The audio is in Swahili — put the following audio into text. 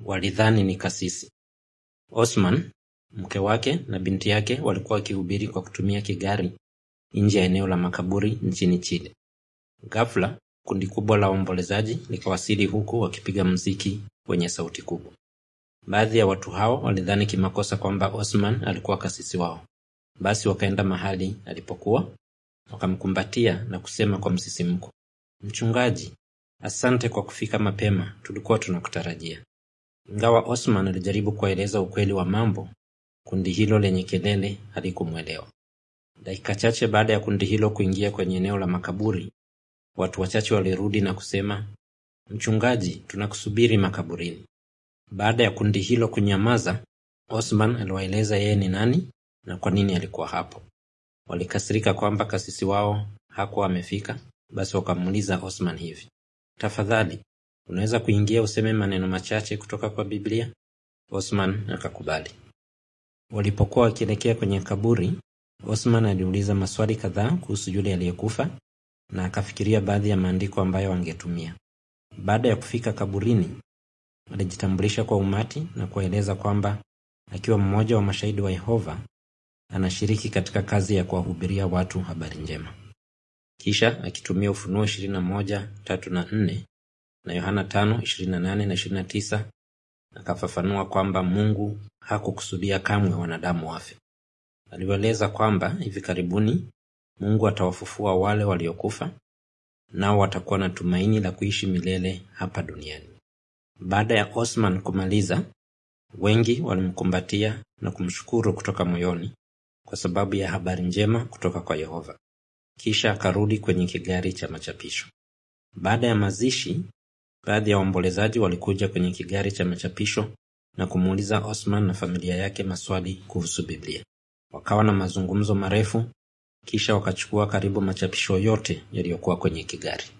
walidhani ni kasisi. Osman, mke wake na binti yake walikuwa wakihubiri kwa kutumia kigari nje ya eneo la makaburi nchini Chile. Ghafla, kundi kubwa la waombolezaji likawasili huku wakipiga mziki wenye sauti kubwa. Baadhi ya watu hao walidhani kimakosa kwamba Osman alikuwa kasisi wao. Basi wakaenda mahali alipokuwa, wakamkumbatia na kusema kwa msisimko, Mchungaji, asante kwa kufika mapema, tulikuwa tunakutarajia. Ingawa Osman alijaribu kuwaeleza ukweli wa mambo, kundi hilo lenye kelele halikumwelewa. Dakika chache baada ya kundi hilo kuingia kwenye eneo la makaburi, watu wachache walirudi na kusema, Mchungaji, tunakusubiri makaburini. Baada ya kundi hilo kunyamaza, Osman aliwaeleza yeye ni nani na kwa nini alikuwa hapo. Walikasirika kwamba kasisi wao hakuwa amefika, basi wakamuuliza Osman hivi, tafadhali, unaweza kuingia useme maneno machache kutoka kwa Biblia? Osman akakubali. Walipokuwa wakielekea kwenye kaburi, Osman aliuliza maswali kadhaa kuhusu yule aliyekufa na akafikiria baadhi ya maandiko ambayo angetumia. Baada ya kufika kaburini, alijitambulisha kwa umati na kuwaeleza kwamba akiwa mmoja wa mashahidi wa Yehova anashiriki katika kazi ya kuwahubiria watu habari njema. Kisha akitumia Ufunuo 21:3 na 4 na Yohana 5:28 na 29 akafafanua kwamba Mungu hakukusudia kamwe wanadamu wafe. Aliwaeleza kwamba hivi karibuni Mungu atawafufua wale waliokufa, nao watakuwa na tumaini la kuishi milele hapa duniani. Baada ya Osman kumaliza, wengi walimkumbatia na kumshukuru kutoka moyoni kwa sababu ya habari njema kutoka kwa Yehova. Kisha akarudi kwenye kigari cha machapisho. Baada ya mazishi, baadhi ya waombolezaji walikuja kwenye kigari cha machapisho na kumuuliza Osman na familia yake maswali kuhusu Biblia. Wakawa na mazungumzo marefu, kisha wakachukua karibu machapisho yote yaliyokuwa kwenye kigari.